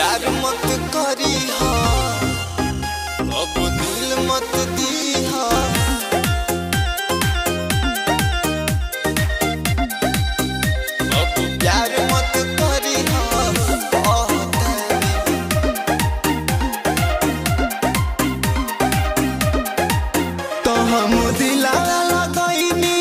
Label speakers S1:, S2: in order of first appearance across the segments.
S1: प्यार मत करी हा अब दिल मत दी हा अब प्यार मत करी हा तो हम दिलाला लगैनी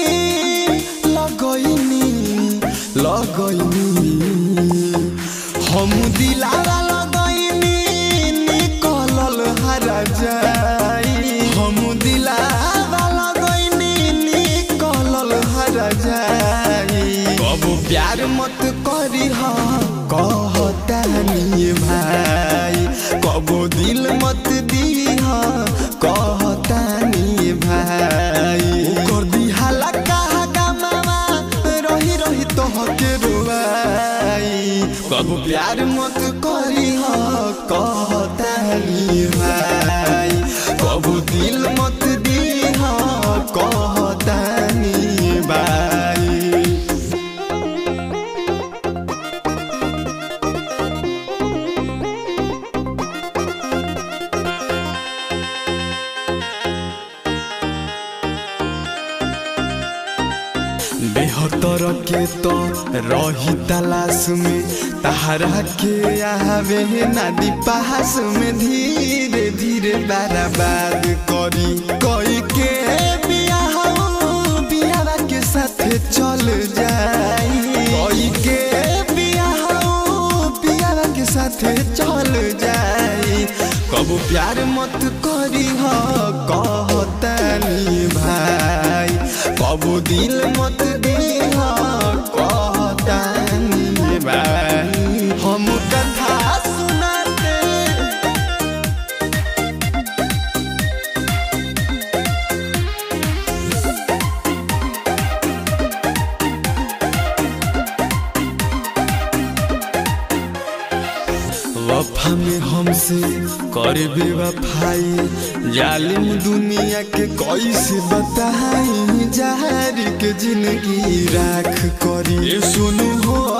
S1: लगैनी लगैनी हम दिलाला लगैनी निकलल हरा जाई हम दिलाला लगैनी निकलल हरा जाई कब प्यार मत करी हा कहतानी भाई कब दिल मत दी हा कहतानी भाई कर दी हलका गमावा रही रही तोहके रुवाई कब प्यार मत करी हा कहतानी भाई कब दिल मत दी हा कहतानी भाई बेहतर के तो रही तलाश में तहरा के आवे नदी पास में धीरे धीरे बर्बाद करी कोई के बियाह बियाह के साथ चल जाई कोई के बियाह बियाह के साथ चल जाई कब प्यार मत करी हो कहतानी भाई कब दिल मत दी हो कहतानी भाई हम कथा सुनाते वफा में हमसे करे बेवफाई जालिम दुनिया के कैसे बताई जहर के जिंदगी राख करी ए सुनु हो